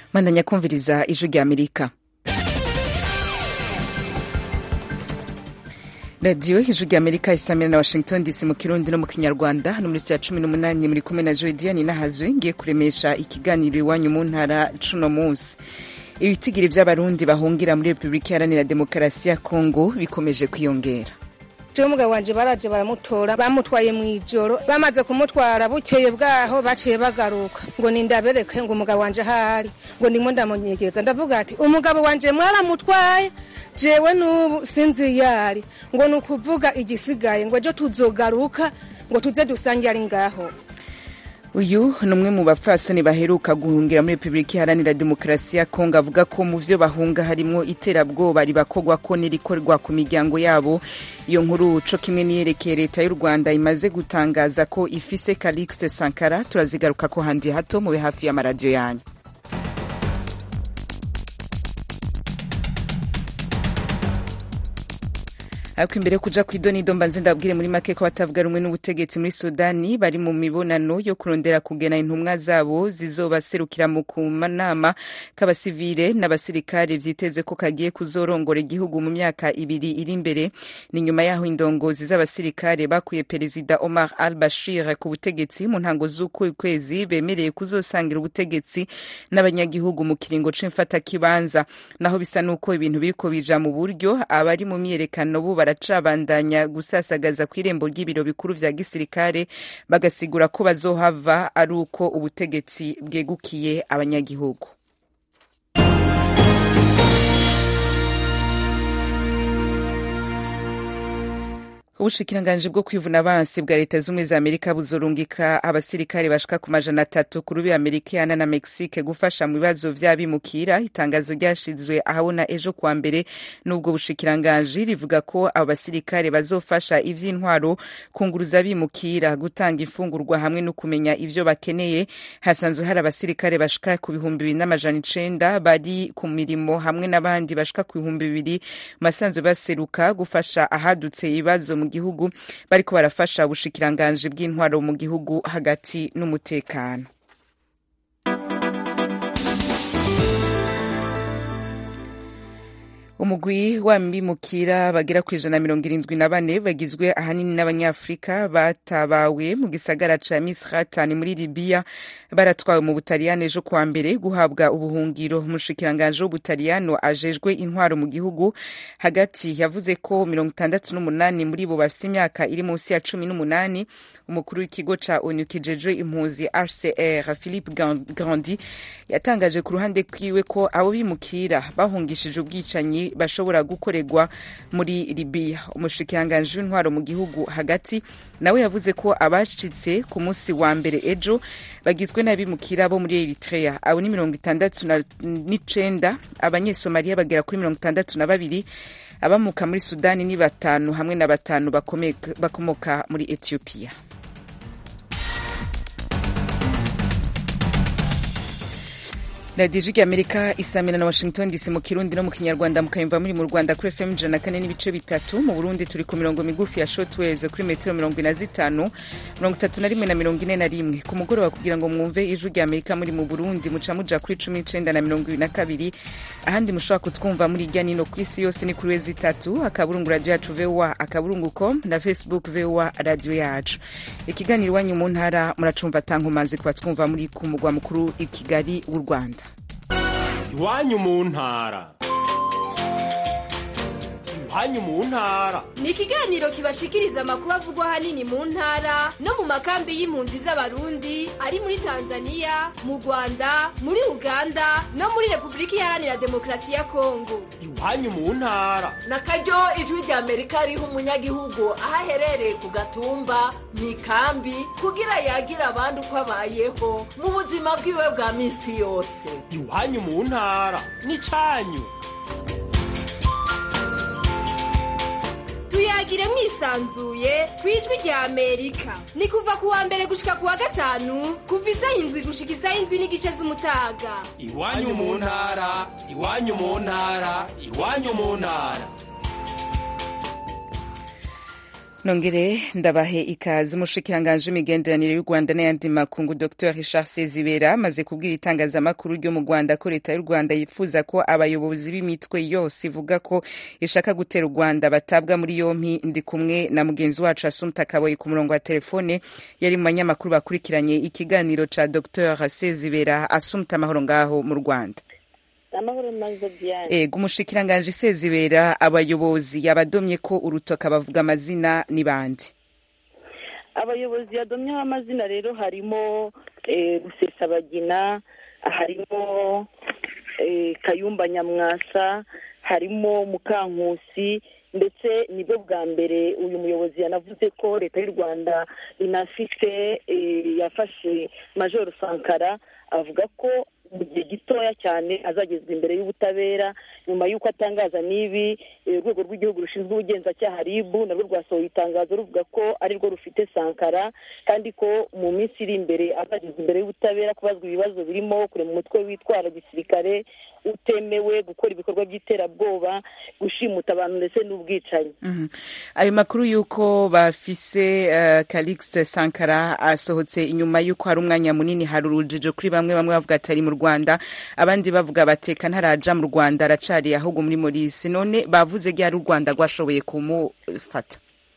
mandanya kumviriza ijwi rya amerika radiyo ijwi rya amerika isamira na washington dc mu kirundi no mu kinyarwanda hano muri ya cumi n'umunani muri kumwe na jodiane nahazwe ngiye kuremesha ikiganiro iwanyu mu ntara cuno munsi ibitigiri vy'abarundi bahungira muri repubulika iharanira demokarasi ya kongo bikomeje kwiyongera jewe umugabo wanje baraje baramutora bamutwaye mw'ijoro bamaze kumutwara bukeye bwaho baciye bagaruka ngo nindabereke ngo umugabo wanje ahari ngo ndimo ndamunyegeza ndavuga ati umugabo wanje mwaramutwaye jewe n'ubu sinzi yari ngo ni ukuvuga igisigaye ngo ejo tuzogaruka ngo tuze dusange ari ngaho uyu ni umwe mu bapfasoni baheruka guhungira muri repubulika iharanira demokarasi ya kongo avuga ko mu vyo bahunga harimwo iterabwoba ribakogwa ko n'irikorwa ku miryango yabo iyo nkuru co kimwe niyerekeye leta y'u rwanda imaze gutangaza ko ifise calixte sankara turazigaruka ko handi hato mube hafi y'amaradiyo yanyu ariko imbere yo kuja kw'idonido mbanze ndabwire muri make ko batavuga rumwe n'ubutegetsi muri sudani bari mu mibonano yo kurondera kugena intumwa zabo zizobaserukira mu kumanama k'abasivile n'abasirikare vyiteze ko kagiye kuzorongora igihugu mu myaka ibiri iri imbere ni nyuma yaho indongozi z'abasirikare bakuye perezida omar al bashir ku butegetsi mu ntango z'uku kwezi bemereye kuzosangira ubutegetsi n'abanyagihugu mu kiringo c'imfatakibanza naho bisa n'uko ibintu biriko bija mu buryo abari mu myiyerekano bo baracabandanya gusasagaza ku irembo ry'ibiro bikuru vya gisirikare bagasigura ko bazohava ari uko ubutegetsi bwegukiye abanyagihugu ubushikiranganji bwo kwivuna abansi bwa leta z'ubumwe za amerika buzorungika abasirikare bashika ku majana atatu ku rubi amerikana na mexique gufasha mu bibazo vy'abimukira itangazo ryashizwe ahabona ejo kuwa mbere n'ubwo bushikiranganji rivuga ko abo basirikare bazofasha ivy'intwaro kunguruza abimukira gutanga imfungurwa hamwe no kumenya ivyo bakeneye hasanzwe hari abasirikare bashika ku bihumbi bibiri n'amajana icenda bari ku mirimo hamwe n'abandi bashika ku bihumbi bibiri basanzwe baseruka gufasha ahadutse ibibazo mu gihugu bariko barafasha ubushikiranganji bw'intwaro mu gihugu hagati n'umutekano umugwi w'abimukira bagera ku ijana na mirongo irindwi na bane bagizwe ahanini n'abanyafurika batabawe mu gisagara ca misratani muri libiya baratwawe mu butaliyano ejo kuwa mbere guhabwa ubuhungiro umushikiranganji w'ubutaliyano ajejwe intwaro mu gihugu hagati yavuze ko mirongo itandatu n'umunani muri bo bafise imyaka iri munsi ya cumi n'umunani umukuru w'ikigo ca onu kijejwe impuzi rcr philippe grandi yatangaje ku ruhande kwiwe ko abo bimukira bahungishije ubwicanyi bashobora gukorerwa muri libiya umushikiranganji w'intwaro mu gihugu hagati nawe yavuze ko abacitse ku munsi wa mbere ejo bagizwe n'abimukira bo muri eritrea abo ni mirongo itandatu n'icenda abanyesomaliya bagera kuri mirongo itandatu na babiri abamuka muri sudani ni batanu hamwe na batanu bakomoka muri etiyopiya radiyo ijwi amerika isamira na washington dc mu kirundi no mu kinyarwanda mukayumva muri mu rwanda kuri fm ijana na kane n'ibice bitatu mu burundi turi ku mirongo migufi ya shotways kuri metero mirongo ine na zitanu mirongo itatu na rimwe na mirongo ine na rimwe ku mugoroba kugira ngo mwumve ijwi rya amerika muri mu burundi muca muja kuri cumi n'icenda na mirongo ibiri na kabiri ahandi mushobora kutwumva muri irya nino ku isi yose ni kuri wezi itatu akaburungu radiyo yacu voa akaburungu com na facebook voa radiyo yacu ikiganiro iwanyu mu ntara muracumva tankomanzi kuba twumva muri ku mugwa mukuru i kigali w'u rwanda iwanyu mu ntara iwanyu mu ntara ni ikiganiro kibashikiriza amakuru avugwa ahanini mu ntara no mu makambi y'impunzi z'abarundi ari muri tanzania mu rwanda muri uganda no muri repubulika iharanira demokarasi ya kongo iwanyu mu ntara na karyo ijwi rya amerika riha umunyagihugu aho aherereye ku gatumba mu ikambi kugira yagira abandi uko abayeho mu buzima bwiwe bwa minsi yose iwanyu mu ntara ni cyanyu tuyagire mwisanzuye ku ijwi rya amerika ni kuva ku wa mbere gushika ku wa gatanu kuva isaha indwi gushika isaha indwi n'igice z'umutaga iwanyu mu ntara iwanyu mu ntara iwanyu mu ntara nongere ndabahe ikaze umushikiranganji w'imigenderanire y'u rwanda n'ayandi makungu dr richard sezibera amaze kubwira itangazamakuru ryo mu rwanda ko leta y'u rwanda yifuza ko abayobozi b'imitwe yose ivuga ko ishaka gutera u rwanda batabwa muri yompi ndi kumwe na mugenzi wacu asumta kaboyi ku murongo wa telefone yari mu banyamakuru bakurikiranye ikiganiro ca dr sezibera asumta amahoro ngaho mu rwanda amahoro maze diane ego umushikiranganji sezibera abayobozi yabadomye ko urutoka bavuga amazina ni bande abayobozi yadomyeho amazina rero harimo eh, rusesabagina harimo eh, kayumba nyamwasa harimo mukankusi ndetse nibwo bwa mbere uyu muyobozi yanavuze ko leta y'u rwanda inafite eh, yafashe majoro sankara avuga ko mu gihe gitoya cyane azagezwa imbere y'ubutabera nyuma y'uko atangaza n'ibi eh, urwego rw'igihugu rushinzwe ubugenzacyaha rib narwo rwasohoye itangazo ruvuga ko ari rwo rufite sankara kandi ko mu minsi iri imbere azagezwa imbere y'ubutabera kubazwa ibibazo birimo kurema umutwe witwara gisirikare utemewe gukora ibikorwa by'iterabwoba gushimuta abantu ndetse n'ubwicanyi Mhm. ayo makuru y'uko bafise uh, calixte sankara asohotse inyuma y'uko hari umwanya munini hari urujijo kuri bamwe bamwe bavuga ati ari mu rwanda abandi bavuga bateka ntaraja mu rwanda aracari ahubwo muri morisi none bavuze ryari u rwanda rwashoboye kumufata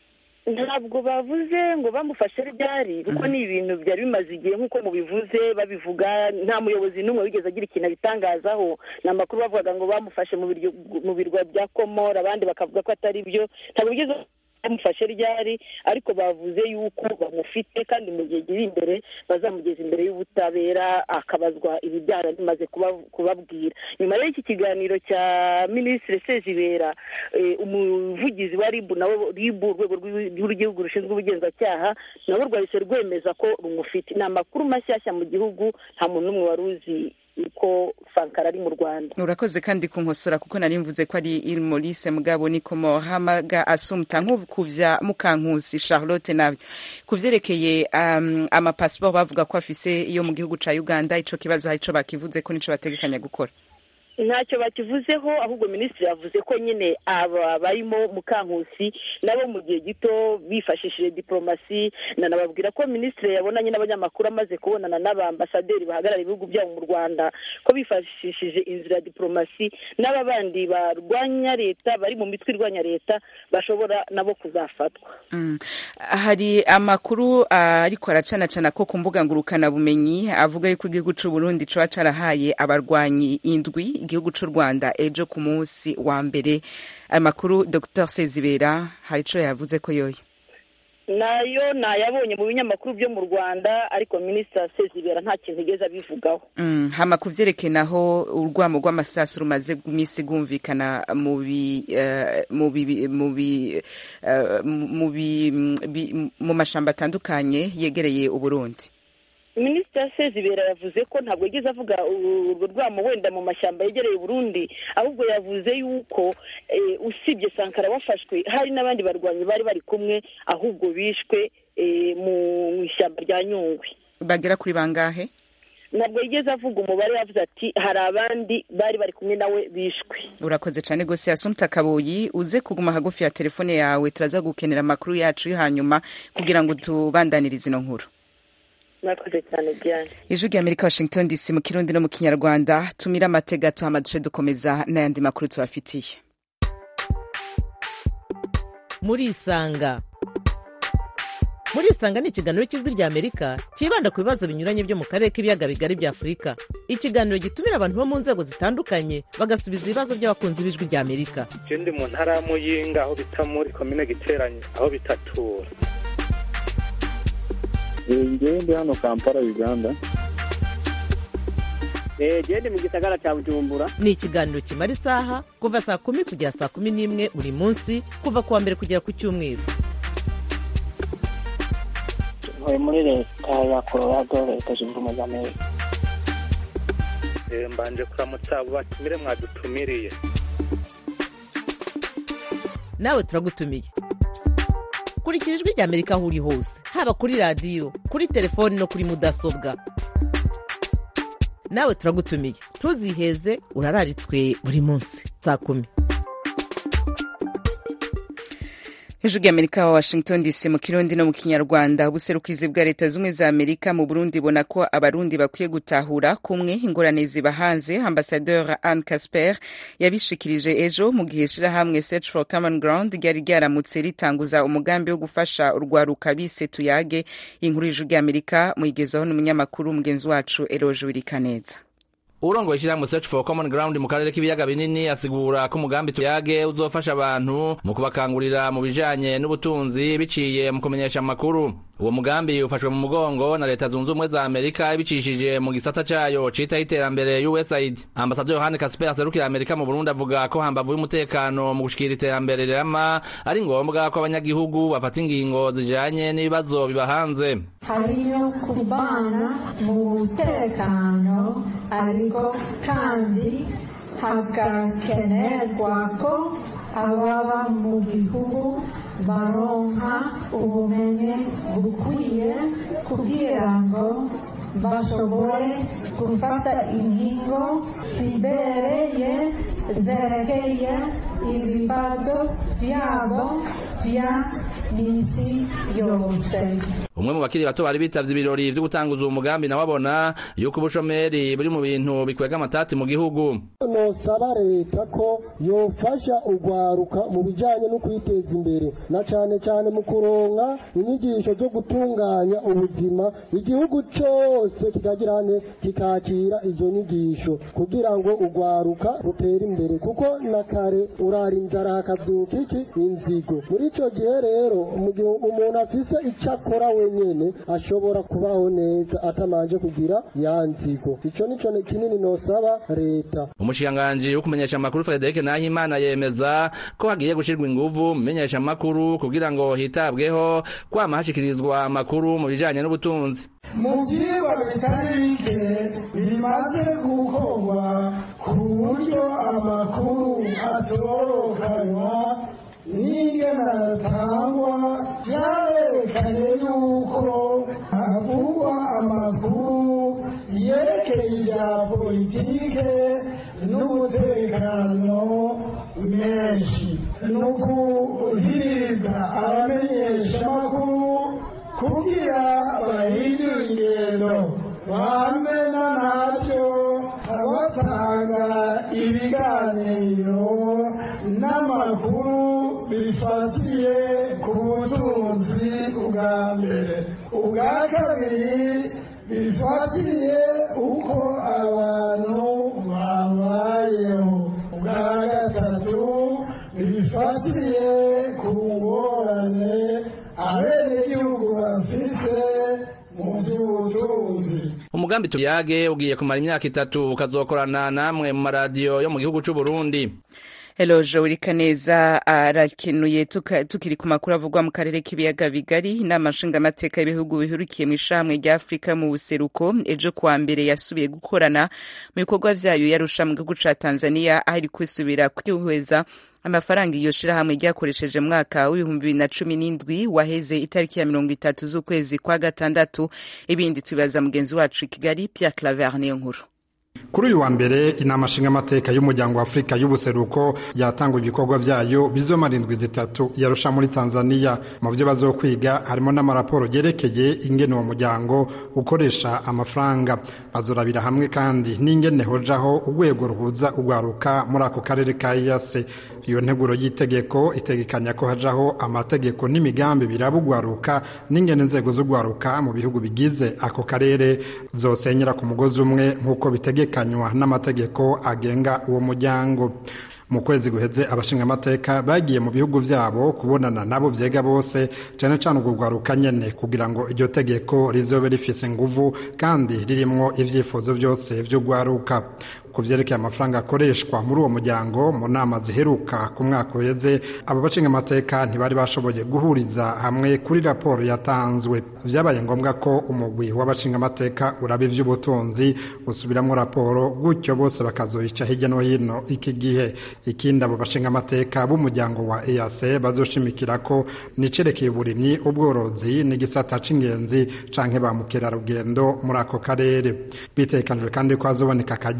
ntabwo bavuze ngo bamufashe ryari kuko ni ibintu byari bimaze igihe nk'uko mubivuze babivuga nta muyobozi n'umwe wigeze agira ikintu abitangazaho ni amakuru bavugaga ngo bamufashe mu biryo- mu birwa bya komora abandi bakavuga ko atari byo ntabwo bigeze bamufashe ryari ariko bavuze yuko bamufite kandi mu gihe kiri imbere bazamugeza imbere y'ubutabera akabazwa ibyaha bimaze kuba- kubabwira nyuma y'iki kiganiro cya minisitiri sezibera eh, umuvugizi wa ribu nawe ribu urwego rw'i- rw'igihugu rushinzwe ubugenzacyaha nabo rwahise rwemeza ko rumufite ni amakuru mashyashya mu gihugu nta muntu n'umwe wari uzi ko sankara ari mu rwanda urakoze kandi kunkosora kuko nari mvuze ko ari il maurice mugabo niko mohamaga asumta nk'ukuvya mukankusi charlotte navyo ku vyerekeye um, amapasiporo bavuga ko afise iyo mu gihugu ca uganda ico kibazo hari ico bakivuze ko nico bategekanya gukora ntacyo bakivuzeho ahubwo minisitiri yavuze ko nyine aba barimo mukankusi nabo mu gihe gito bifashishije diporomasi nanababwira ko minisitiri yabonanye n'abanyamakuru amaze kubonana n'abambasaderi bahagarara ibihugu byabo mu rwanda ko bifashishije inzira ya diporomasi n'aba bandi barwanya leta bari mu mitwe irwanya leta bashobora nabo kuzafatwa Mm. hari amakuru uh, ariko aracanacana ko ku mbuga ngurukanabumenyi avuga yuko igihugu c'u Burundi coba carahaye abarwanyi indwi igihugu c'u Rwanda ejo ku munsi wa mbere ayo makuru Dr Sezibera hari ico yavuze ko yoyo nayo nayabonye mu binyamakuru byo mu rwanda ariko minisitiri sezibera nta kintu igeze abivugaho Mm, hama kuvyerekeye naho urwamo rw'amasasu rumaze iminsi rwumvikana mu bi eh, mu bi mu bi eh, mu bi bi- mu mashamba atandukanye yegereye uburundi minisitiri sezibera yavuze ko ntabwo yigeze avuga urwo rwamo wenda mu mashyamba yegereye Burundi ahubwo yavuze yuko eh, usibye sankara wafashwe hari n'abandi barwanyi bari bari kumwe ahubwo bishwe eh, mu ishyamba rya nyungwe bagera kuri bangahe ntabwo yigeze avuga umubare yavuze ati hari abandi bari bari kumwe nawe bishwe urakoze cyane gose asumta kaboyi uze kuguma hagufi ya telefone yawe turaza gukenera amakuru yacu yo hanyuma kugira ngo tubandanirize ino nkuru murakoze cyane diane ijwi rya amerika washington dc mu kirundi no mu kinyarwanda tumira amatega tuhama duce dukomeza n'ayandi makuru tubafitiye murisanga murisanga ni ikiganiro cy'ijwi rya amerika cyibanda ku bibazo binyuranye byo mu karere k'ibiyaga bigari bya afurika ikiganiro gitumira abantu bo mu nzego zitandukanye bagasubiza ibibazo by'abakunzi b'ijwi rya amerika je ndi mu ntara ya muyinga aho bita muri komine giteranye aho bitatura ngewe ndi hano kampala uganda gende mu gisagara cya bujumbura ni ikiganiro kimara isaha kuva saa kumi kugera saa kumi n'imwe buri munsi kuva ku wa mbere kugera ku cyumweru ntuye muri leta ya colorado leta zunze ubumwe za amerika Eh, mbanje kuramutsa abo batumire mwadutumiriye nawe turagutumiye kurikira ijwi rya amerika aho uri hose haba kuri radiyo kuri telefoni no kuri mudasobwa nawe turagutumiye ntuziheze urararitswe buri munsi saa kumi ijwi ry'amerika wa washington dc mu kirundi no mu kinyarwanda ubuserukizi bwa leta zimwe za amerika mu burundi bona ko abarundi bakwiye gutahura kumwe ingorane ziba hanze ambasadeur anne casper yabishikirije ejo mu gihe ishirahamwe search for common ground ryari ryaramutse ritanguza umugambi wo gufasha urwaruka bise tuyage inkuru y'ijwi ry'amerika muyigezaho n'umunyamakuru mugenzi wacu eroje wirikaneza urongoye ishyirahamwe search for common ground mu karere k'ibiyaga binini asigura ko umugambi tuyage uzofasha abantu mu kubakangurira mu bijanye n'ubutunzi biciye mu kumenyesha amakuru uwo mugambi ufashwe mu mugongo na leta zunze ubumwe za amerika ibicishije mu gisata cayo citaho iterambere usaid ambasaderi yohani kasper aserukira amerika mu burundi avuga ko hambavu y'umutekano mu gushikira iterambere rirama ari ngombwa ko abanyagihugu bafata ingingo zijanye n'ibibazo biba hanze hariyo kubana mu mutekano ariko kandi hagakenerwa ko ababa mu gihugu baronka ubumenyi bukwiye kugira ngo bashobore gufata ingingo zibereye zerekeye ibibazo byabo bya misi yose umwe mu bakiri bato bari bitavye ibirori vyo gutanguza uwo mugambi nawe abona yuko ubushomeri buri mu bintu bikwega amatati mu gihugu nosaba leta ko yofasha urwaruka mu bijanye no kwiteza imbere na cane cane mu kuronka inyigisho zo gutunganya ubuzima igihugu cose kikagirane kikakira izo nyigisho kugira ngo urwaruka rutere imbere kuko na kare urara inzara hakavyuka iki inzigo muri ico gihe rero mu gihe umuntu afise ico akora wenyene ashobora kubaho neza atamanje kugira ya nzigo ico nico kinini nosaba leta umushikiranganji wo kumenyesha amakuru Frederic Nahimana yemeza ko hagiye gushirwa inguvu mu menyesha amakuru kugira ngo hitabweho kwama hashikirizwa amakuru mu bijanye n'ubutunzi mu byigwa bitari bike bimaze gukorwa ku buryo amakuru atorokanywa n'ingena atangwa byarerekanye yuko havugwa amakuru yerekeye ibya politike n'umutekano menshi ni ukuhiriza abamenyeshamakuru kugira bahindure ingendo bamena nabyo abatanga ibiganiro n'amakuru bifatiye ku butunzi bwa mbere ubwa kabiri bifatiye uko abantu babayeho ubwa gatatu bifatiye ku ngorane abenegihugu bafise mu by'ubutunzi umugambi tuyage ugiye kumara imyaka itatu ukazokorana namwe mu maradiyo yo mu gihugu c'u Burundi Eloje Urikaneza arakenuye tukiri ku makuru avugwa mu karere k'ibiyaga bigari inama nshingamateka y'ibihugu bihurikiye mu ishamwe rya Afurika mu buseruko ejo kuwa mbere yasubiye gukorana mu bikorwa vyayo yarusha mu gihugu ca Tanzania aho iri kwisubira kwihweza amafaranga iyo shirahamwe ryakoresheje mwaka w'ibihumbi bibiri na cumi n'indwi waheze itariki ya mirongo itatu z'ukwezi kwa gatandatu ibindi tubibaza mugenzi wacu i Kigali Pierre Claver niyo nkuru kuri uyu wa mbere inama nshingamateka y'umuryango wa afurika y'ubuseruko yatanga ibikorwa byayo bizomara indwi zitatu yarusha muri tanzania mu byo bazokwiga harimo n'amaraporo yerekeye ingene uwo muryango ukoresha amafaranga bazorabira hamwe kandi n'ingene hojaho urwego ruhuza urwaruka muri ako karere ka iyase iyo nteguro y'itegeko itegekanya ko hajaho amategeko n'imigambi biraba urwaruka n'ingene inzego z'urwaruka mu bihugu bigize ako karere zosenyera ku mugozi umwe nk'uko bitegekanywa n'amategeko agenga uwo muryango mu kwezi guheze abashingamateka bagiye mu bihugu vyabo kubonana nabo vyega bose cane cane urwo rwaruka nyene kugira ngo iryo tegeko rizobe rifise nguvu kandi ririmwo ivyifuzo vyose vy'urwaruka ku vyerekeye amafaranga akoreshwa muri uwo muryango mu nama ziheruka ku mwaka uheze abo bashingamateka ntibari bashoboye guhuriza hamwe kuri raporo yatanzwe vyabaye ngombwa ko umugwi w'abashingamateka uraba ivy'ubutunzi usubiramwo raporo gutyo bose bakazoyica hirya no hino iki gihe ikindi abo bashingamateka b'umuryango wa EAC bazoshimikira ko nicerekeye uburimyi ubworozi n'igisata c'ingenzi canke ba mukerarugendo muri ako karere bitekanijwe kandi ko hazoboneka akaryo kuko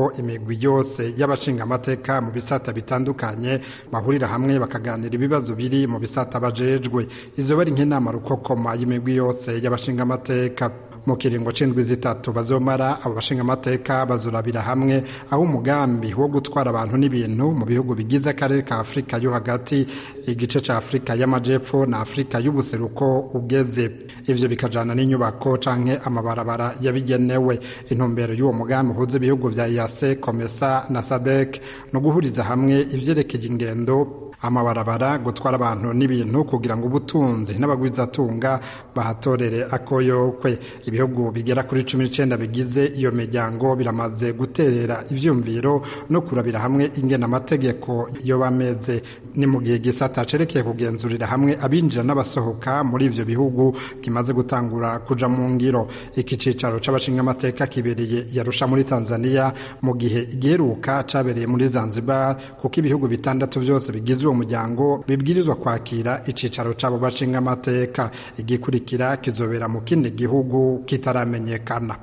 ko imigwi yose y'abashingamateka mu bisata bitandukanye bahurira hamwe bakaganira ibibazo biri mu bisata bajejwe izo bari nk'inama rukokoma y'imigwi yose y'abashingamateka mu kiringo c'indwi zitatu bazomara abo bashingamateka bazurabira hamwe aho umugambi wo gutwara abantu n'ibintu mu bihugu bigize akarere ka afurika yo hagati igice ca afurika y'amajepfo na afurika y'ubuseruko ugeze ivyo bikajana n'inyubako canke amabarabara yabigenewe intumbero y'uwo mugambi uhuza ibihugu vya yase komesa na sadek no guhuriza hamwe ivyerekeye ingendo amabarabara gutwara abantu n'ibintu kugira ngo ubutunzi n'abagwizatunga bahatorere akoyokwe ibihugu bigera kuri cumi n'icenda bigize iyo miryango biramaze guterera ivyumviro no kurabira hamwe ingena amategeko yo bameze ni mu gihe gisata cerekeye kugenzurira hamwe abinjira n'abasohoka muri ivyo bihugu kimaze gutangura kuja mu ngiro iki cicaro c'abashingamateka kibereye yarusha muri tanzania mu gihe igiheruka cabereye muri zanzibar kuko ibihugu bitandatu vyose bigize uwo muryango bibwirizwa kwakira icicaro c'abo bashingamateka igikurikira kizobera mu kindi gihugu kitaramenyekana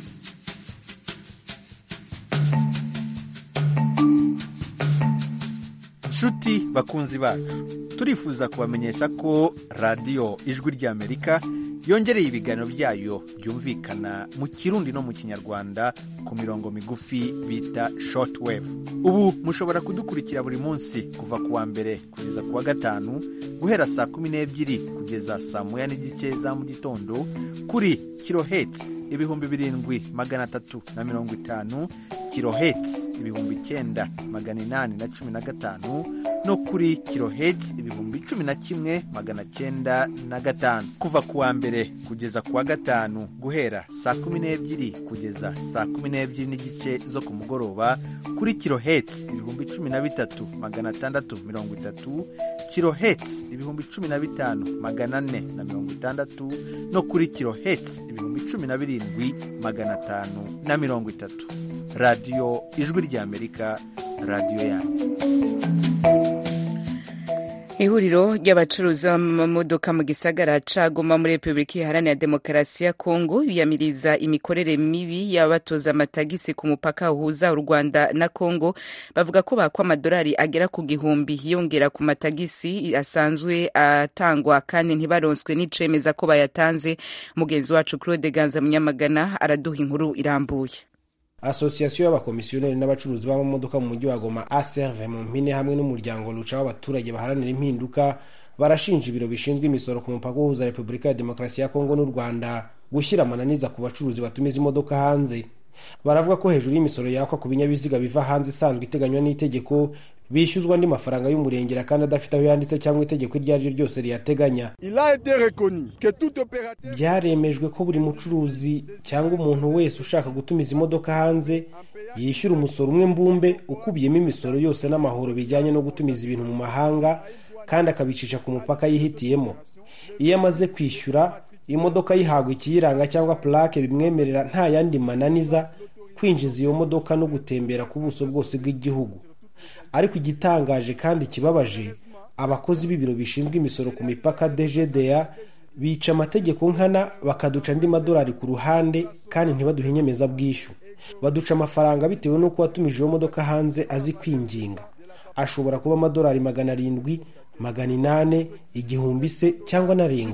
nshuti bakunzi bacu turifuza kubamenyesha ko radiyo ijwi ry'amerika yongereye ibiganiro byayo byumvikana mu kirundi no mu kinyarwanda ku mirongo migufi bita shortwave ubu mushobora kudukurikira buri munsi kuva ku wa mbere kugeza ku wa gatanu guhera saa kumi n'ebyiri kugeza saa moya n'igice za mu gitondo kuri kiloheti ibihumbi birindwi magana atatu na mirongo itanu kiloheti ibihumbi icyenda magana inani na cumi na gatanu no kuri kiloheti ibihumbi cumi na kimwe magana cyenda na gatanu kuva ku wa mbere kugeza ku wa gatanu guhera saa kumi n'ebyiri kugeza saa kumi n'ebyiri n'igice zo ku mugoroba kuri kiloheti ibihumbi cumi na bitatu magana atandatu mirongo itatu kiloheti ibihumbi cumi na bitanu magana ane na mirongo itandatu no kuri kiloheti ibihumbi cumi na birindwi magana atanu na mirongo itatu radiyo ijwi ry'amerika radiyo yanyu ihuriro ry'abacuruzi b'amamodoka mu gisagara ca Goma muri repubulika iharanira demokarasi ya kongo biyamiriza imikorere mibi y'abatoza amatagisi ku mupaka uhuza u rwanda na kongo bavuga ko bakwa amadolari agera ku gihumbi yongera ku matagisi asanzwe atangwa kandi ntibaronswe n'icemeza ko bayatanze mugenzi wacu claude ganza munyamagana araduha inkuru irambuye asosiyasiyo y'abakomisiyoneri n'abacuruzi b'amamodoka mu mujyi wa goma aserve mu mpine hamwe n'umuryango ruca w'abaturage baharanira impinduka barashinja ibiro bishinzwe imisoro ku mupaka uhuza repubulika ya demokarasi ya kongo n'u rwanda gushyira amananiza ku bacuruzi batumiza imodoka hanze baravuga ko hejuru y'imisoro yakwa ku binyabiziga biva hanze isanzwe iteganywa n'itegeko bishyuzwa andi mafaranga y'umurengera kandi adafite aho yanditse cyangwa itegeko iryo ari ryo ryose riyateganya byaremejwe ko buri mucuruzi cyangwa umuntu wese ushaka gutumiza imodoka hanze yishyura umusoro umwe mbumbe ukubiyemo imisoro yose n'amahoro bijyanye no gutumiza ibintu mu mahanga kandi akabicisha ku mupaka yihitiyemo iyo amaze kwishyura imodoka yihabwa ikiyiranga cyangwa purake bimwemerera nta yandi mananiza kwinjiza iyo modoka no gutembera ku buso bwose bw'igihugu ariko igitangaje kandi kibabaje abakozi b'ibiro bishinzwe imisoro ku mipaka dgda bica amategeko nkana bakaduca andi madolari ku ruhande kandi ntibaduhe inyemezabwishyu baduca amafaranga bitewe n'uko watumije iyo modoka hanze azi kwinginga ashobora kuba amadolari magana arindwi magana inane igihumbi se cyangwa narenga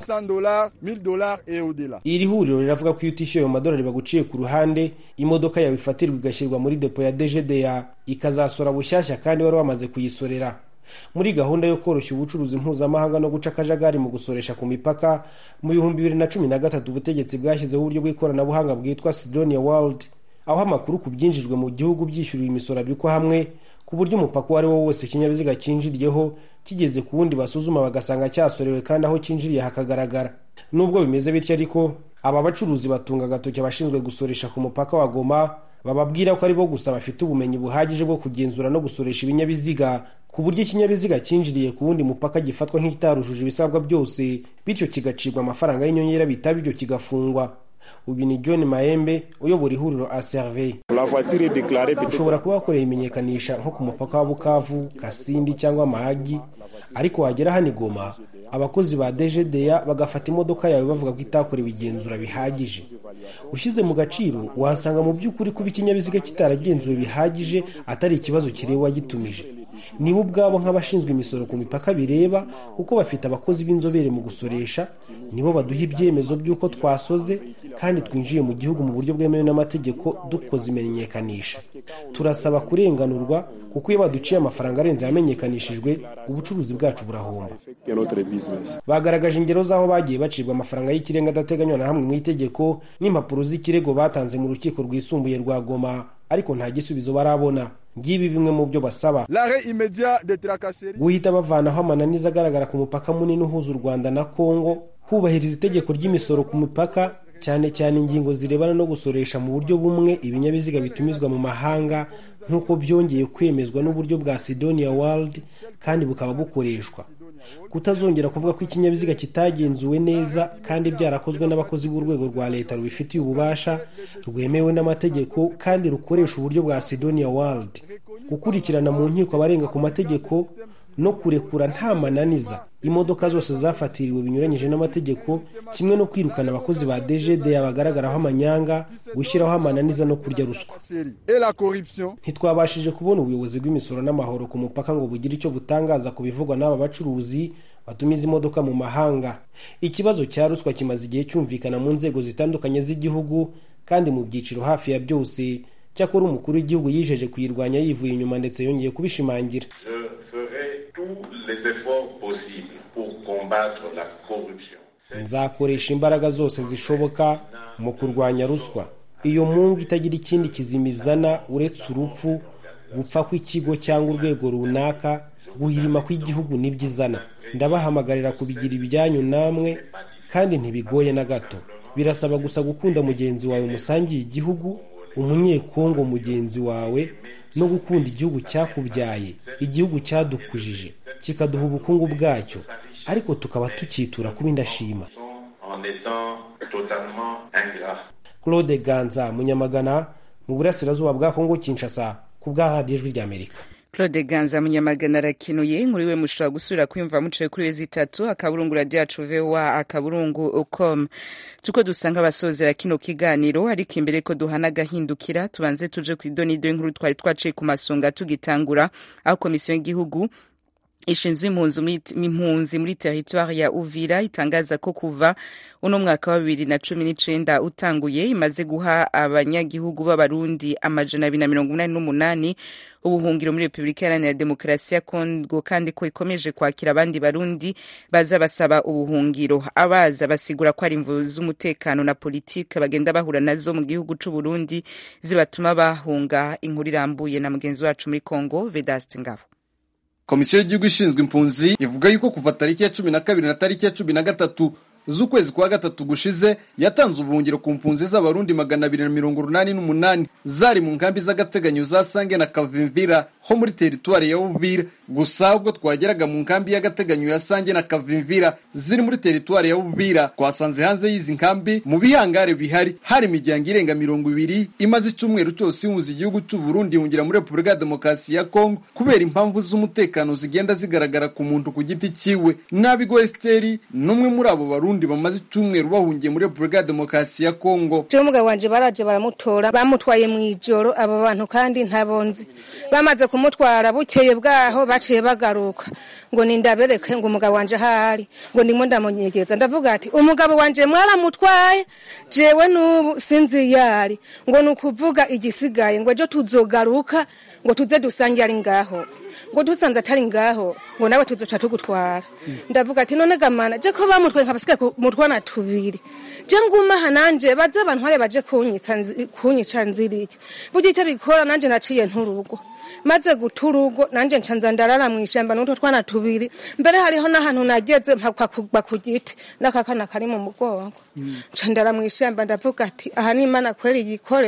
iri huriro riravuga ko iyo utishyuye ayo madolari baguciye ku ruhande imodoka yawe ifatirwa igashyirwa muri depo ya dgda ikazasora bushyashya kandi wari wamaze kuyisorera muri gahunda yo koroshya ubucuruzi mpuzamahanga no guca akajagari mu gusoresha ku mipaka mu bihumbi bibiri na cumi na gatatu ubutegetsi bwashyizeho uburyo bw'ikoranabuhanga bwitwa sidonia world aho amakuru ku byinjijwe mu gihugu byishyuriwe imisoro abikwa hamwe ku buryo umupaka uwo ari wo wose ikinyabiziga cyinjiriyeho kigeze ku wundi basuzuma bagasanga cyasorewe kandi aho cyinjiriye hakagaragara nubwo bimeze bityo ariko aba bacuruzi batunga agatoki abashinzwe gusoresha ku mupaka wa goma bababwira ko ari bo gusa bafite ubumenyi buhagije bwo kugenzura no gusoresha ibinyabiziga ku buryo ikinyabiziga cyinjiriye ku wundi mupaka gifatwa nk'ikitarujuje ibisabwa byose bityo kigacibwa amafaranga y'inyongera bitaba ibyo kigafungwa uyu ni john mahembe uyobora ihuriro aservey ushobora kuba wakoreye imenyekanisha nko ku mupaka wa bukavu kasindi cyangwa mahagi ariko wagera hano igoma abakozi ba dgda bagafata imodoka yawe bavuga ko itakorewe igenzura bihagije ushyize mu gaciro wahasanga mu by'ukuri kuba ikinyabiziga kitaragenzuwe bihagije atari ikibazo kireba uwagitumije nibo ubwabo nk'abashinzwe imisoro ku mipaka bireba kuko bafite abakozi b'inzobere mu gusoresha nibo baduha ibyemezo by'uko twasoze kandi twinjiye mu gihugu mu buryo bwemewe n'amategeko dukoze imenyekanisha turasaba kurenganurwa kuko iyo baduciye amafaranga arenze yamenyekanishijwe ubucuruzi bwacu burahomba bagaragaje ingero z'aho bagiye bacibwa amafaranga y'ikirenga adateganywa na hamwe mu itegeko n'impapuro z'ikirego batanze mu rukiko rwisumbuye rwa goma ariko nta gisubizo barabona ngibi bimwe mu byo basaba guhita bavanaho amananiza agaragara ku mupaka munini uhuza u rwanda na kongo kubahiriza itegeko ry'imisoro ku mipaka cyane cyane ingingo zirebana no gusoresha mu buryo bumwe ibinyabiziga bitumizwa mu mahanga nk'uko byongeye kwemezwa n'uburyo bwa sidonia world kandi bukaba bukoreshwa kutazongera kuvuga ko ikinyabiziga kitagenzuwe neza kandi byarakozwe n'abakozi b'urwego rwa leta rubifitiye ububasha rwemewe n'amategeko kandi rukoresha uburyo bwa sidonia world gukurikirana mu nkiko abarenga ku mategeko no kurekura nta mananiza imodoka zose zafatiriwe binyuranyije n'amategeko kimwe no kwirukana abakozi ba dgda bagaragaraho amanyanga gushyiraho amananiza no kurya ruswa ntitwabashije kubona ubuyobozi bw'imisoro n'amahoro ku mupaka ngo bugire icyo butangaza ku bivugwa n'aba bacuruzi batumiza imodoka mu mahanga ikibazo cya ruswa kimaze igihe cyumvikana mu nzego zitandukanye z'igihugu kandi mu byiciro hafi ya byose cyakora umukuru w'igihugu yijeje kuyirwanya yivuye inyuma ndetse yongeye kubishimangira nzakoresha imbaraga zose zishoboka mu kurwanya ruswa iyo mungu itagira ikindi kizimizana uretse urupfu gupfa kw'ikigo cyangwa urwego runaka guhirima kw'igihugu nibyo izana ndabahamagarira kubigira ibyanyu namwe kandi ntibigoye na gato birasaba gusa gukunda mugenzi wawe musangiye igihugu umunyekongo mugenzi wawe no gukunda igihugu cyakubyaye igihugu cyadukujije kikaduha ubukungu bwacyo ariko tukaba tukitura kuba indashima claude ganza munyamagana mu burasirazuba bwa kongo kinshasa ku bwa radiyo ijwi ry'amerika claude ganza munyamagana arakenuye inkuru iwe mushobora gusubira kuyumva muciye kuri wezi itatu akaburungu radiyo yacu voa akaburungu com tuko dusanga abasozera kino kiganiro ariko imbere ko duhana agahindukira tubanze tuje ku idonido y'inkuru twari twaciye ku masonga tugitangura aho komisiyo y'igihugu ishinzwe impunzi muri teritwari ya uvira itangaza ko kuva uno mwaka wa bibiri na cumi n'icenda utanguye imaze guha abanyagihugu b'abarundi amajana abiri na mirongo umunani n'umunani ubuhungiro muri repubulika iharanira demokarasi ya kongo kandi ko ikomeje kwakira abandi barundi baza basaba ubuhungiro abaza basigura ko ari imvu z'umutekano na politike bagenda bahura nazo mu gihugu c'uburundi zibatuma bahunga inkuru irambuye na mugenzi wacu muri kongo vedaste ngabo komisiyo y'igihugu ishinzwe impunzi ivuga yuko kuva tariki ya cumi na kabiri na tariki ya cumi na gatatu z'ukwezi kwa gatatu gushize yatanze ubuhungiro ku mpunzi z'abarundi magana abiri na mirongo urunani n'umunani zari mu nkambi z'agateganyo za sange na kavimvira ho muri teritwari ya uvira gusa ubwo twageraga mu nkambi y'agateganyo ya sange na kavimvira ziri muri teritwari ya uvira twasanze hanze y'izi nkambi mu bihangare bihari hari imiryango irenga mirongo ibiri imaze icyumweru cyose ihunza igihugu cy'u Burundi ihungira muri repubulika ya demokarasi ya kongo kubera impamvu z'umutekano zigenda zigaragara ku muntu ku giti cyiwe nabigo esiteri n'umwe muri abo barundi Burundi bamaze icyumweru bahungiye muri Repubulika ya Demokarasi ya Kongo. Je umugabo wanje baraje baramutora bamutwaye mu ijoro abo bantu kandi ntabonzi bamaze kumutwara bukeye bwaho baciye bagaruka ngo nindabereke ngo umugabo wanje ahari ngo ndimo ndamunyegeza ndavuga ati umugabo wanje mwaramutwaye jewe n'ubu sinzi yari ngo ni ukuvuga igisigaye ngo ejo tuzogaruka ngo tuze dusange ari ngaho ngo dusanze atari ngaho ngo nawe tuzoca tugutwara ndavuga ati none gamana je ko bamutwaye nkabasigaye mu twana tubiri je nguma aha nanje baze bantware baje kunyica nziriki burya icyo bikora nanje naciye nturugo maze guta urugo nanje ncanza ndarara mu ishyamba n'utwo twana tubiri mbere hariho n'ahantu nageze mpakwa kugwa ku giti n'akakana kari mu mugongo nca ndara mu ishyamba ndavuga ati aha ni imana kweri yikorera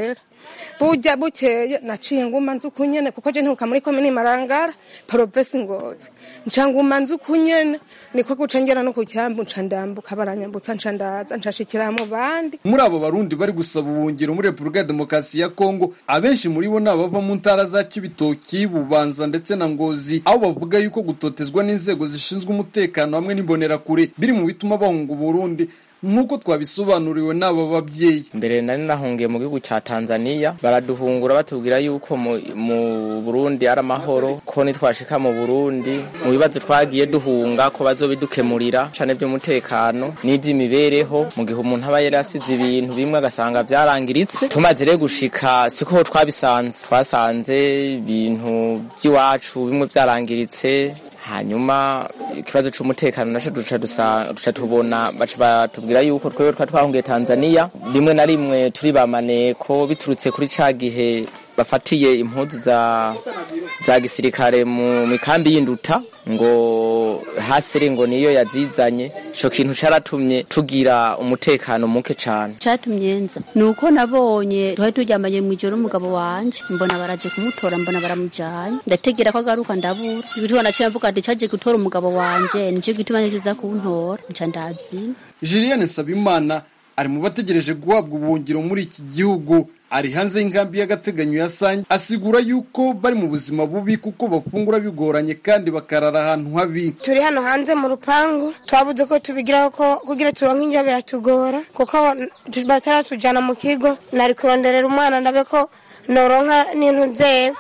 burya bukeye naciye nguma nzi uko nyene kuko je nturuka muri komini marangara provinsi ngozi nca nguma nzi uko nyene niko guca ngera no ku cyambu nca ndambuka baranyambutsa nca ndaza nshashikira mu bandi muri abo barundi bari gusaba ubuhungiro muri repubulika ya demokarasi ya kongo abenshi muri bo ni abava mu ntara za kibitoki bubanza ndetse na ngozi aho bavuga yuko gutotezwa n'inzego zishinzwe umutekano hamwe n'imbonerakure biri mu bituma bahunga uburundi nk'uko twabisobanuriwe n'aba babyeyi mbere nari nahungiye mu gihugu cya tanzania baraduhungura batubwira yuko mu, mu burundi ari amahoro ko nitwashika mu burundi mu bibazo twagiye duhunga ko bazobidukemurira cane by'umutekano n'iby'imibereho mu gihe umuntu aba yari asize ibintu bimwe agasanga byarangiritse tumaze rero gushika siko twabisanze twasanze ibintu by'iwacu bimwe byarangiritse hanyuma ikibazo c'umutekano naco duca dusa duca tubona baca batubwira yuko twebwe twa twahungiye Tanzania rimwe na rimwe turi bamaneko biturutse kuri ca gihe bafatiye impuzu za za gisirikare mu mikambi y'induta ngo hasere ngo niyo yazizanye ico kintu caratumye tugira umutekano muke cane catumye nza nuko nabonye twari turyamanye mu ijoro umugabo wanje mbona baraje kumutora mbona baramujanye ndategera ko agaruka ndabura ibituma naciye mvuga ati caje gutora umugabo wanje nico gituma nicuza kuntora nca ndazina Julienne Sabimana ari mu bategereje guhabwa ubuhungiro muri iki gihugu ari hanze y'inkambi y'agateganyo ya Sange asigura yuko bari mu buzima bubi kuko bafungura bigoranye kandi bakarara ahantu habi turi hano hanze mu rupangu twabuze ko tubigiraho ko kugira turonke indyo biratugora kuko bataratujana mu kigo nari kuronderera umwana ndabe ko noronka n'intu nzeye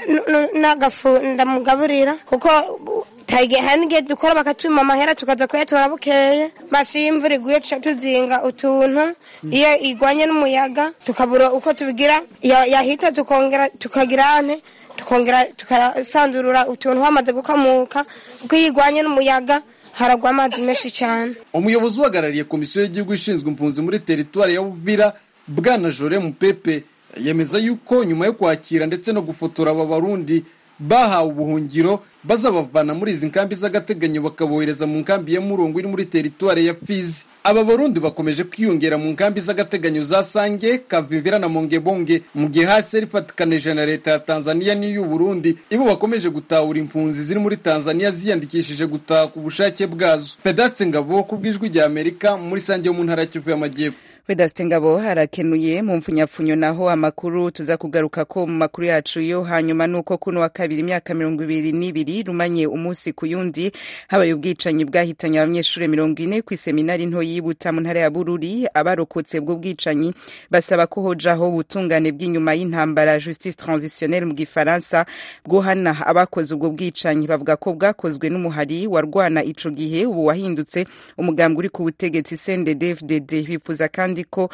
n'agafu ndamugaburira kuko hari n'igihe dukora bakatuma amahera tukaza kuyatora bukeye basi iyo imvura iguye tuca tuzinga utuntu iyo igwanye n'umuyaga tukabura uko tubigira yahita tukongera tukagira ane tukongera tukasanzurura utuntu hamaze gukamuka kuko iyo igwanye n'umuyaga haragwa amazi menshi cyane umuyobozi uhagarariye komisiyo y'igihugu ishinzwe impunzi muri teritwari ya Uvira bwana Jore Mupepe yemeza yuko nyuma yo kwakira ndetse no gufotora aba barundi bahawe ubuhungiro bazabavana muri izi nkambi z'agateganyo bakabohereza mu nkambi ya murongo iri muri teritwari ya fizi aba barundi bakomeje kwiyongera mu nkambi z'agateganyo za sange kavimvira na mongebonge mu gihe hasi rifatikanije na leta ya tanzania n'iy'u burundi ibo bakomeje gutahura impunzi ziri muri tanzania ziyandikishije gutaha ku bushake bwazo fedaste ngabo ku bw'ijwi rya amerika muri sange yo mu ntara ya kivu y'amajyepfo Vedaste Ngabo harakenuye mu mfunyapfunyo naho amakuru tuza kugaruka ko mu makuru yacu yo hanyuma nuko kuno wa kabiri imyaka mirongo ibiri n'ibiri rumanye umunsi ku yundi habaye ubwicanyi bwahitanye abanyeshuri mirongo ine ku iseminari nto yibuta mu ntara ya Bururi abarokotse bwo bwicanyi basaba ko hojaho ubutungane bw'inyuma y'intambara justice transitionnelle mu gifaransa bwohana abakoze ubwo bwicanyi bavuga ko bwakozwe n'umuhari warwana ico gihe ubu wahindutse umugambwe uri ku butegetsi CNDD-FDD bifuza kandi ko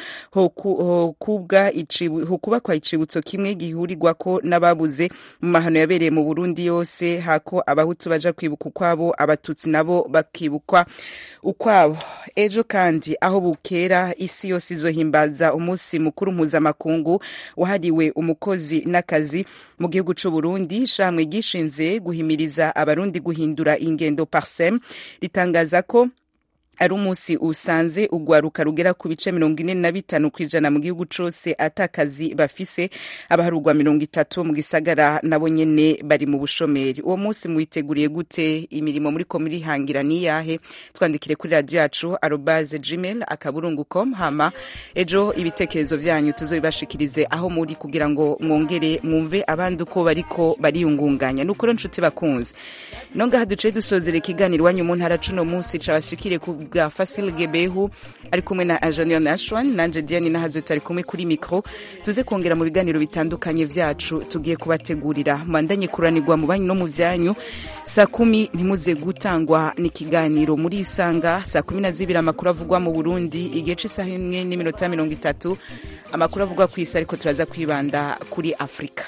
hokubakwa icibutso kimwe gihurirwako n'ababuze mu mahano yabereye mu Burundi yose hako abahutu baja kwibuka ukwabo abatutsi nabo bakibukwa ukwabo ejo kandi aho bukera isi yose izohimbaza umunsi mukuru mpuzamakungu wahariwe umukozi n'akazi mu gihugu c'u Burundi ishamwe gishinze guhimiriza abarundi guhindura ingendo parsem ritangaza ko ari umunsi usanze ugwaruka rugera ku bice mirongo ine na bitanu ku ijana mu gihugu cose atakazi bafise abaharugwa mirongo itatu mu gisagara nabo nyene bari mu bushomeri uwo munsi muwiteguriye gute imirimo muri ko murihangira niyahe twandikire kuri radio yacu arobase gmail akaburungu com hama ejo ibitekerezo vyanyu tuzobibashikirize aho muri kugira ngo mwongere mwumve abandi uko bariko bariyungunganya nukuri nshuti bakunze nongaha duciye dusozera ikiganiro iwanyu mu ntara cuno munsi cabashikire ku bwa Fasil Gebehu ari kumwe na Engineer Nashwan nanje Diane nahazo tari kumwe kuri micro tuze kongera mu biganiro bitandukanye vyacu tugiye kubategurira mwandanye kuranirwa mu banyu no mu vyanyu saa kumi ntimuze gutangwa n'ikiganiro muri isanga saa kumi na zibiri amakuru avugwa mu Burundi igihe c'isaha imwe n'iminota mirongo itatu amakuru avugwa ku isi ariko turaza kwibanda kuri Afrika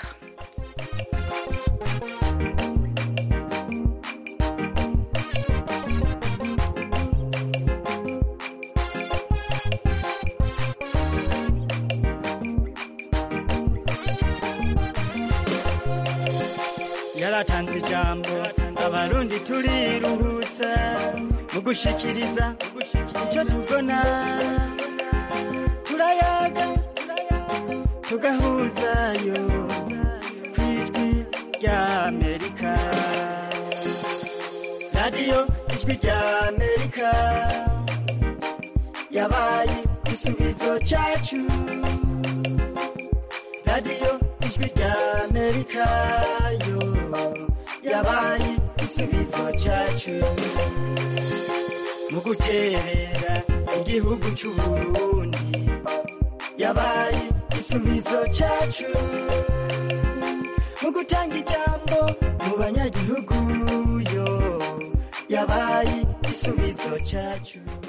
yaratanze ijambo abarundi turiruhutsa mu gushikiriza icyo tubona turayaga tugahuzayo ku ijwi rya amerika radiyo ijwi rya amerika yabaye igisubizo cyacu radiyo ijwi rya amerika yo yabaye igisubizo cyacu mu guterera igihugu cy'u burundi yabaye igisubizo cyacu mu gutanga ijambo mu banyagihugu yo yabaye igisubizo cyacu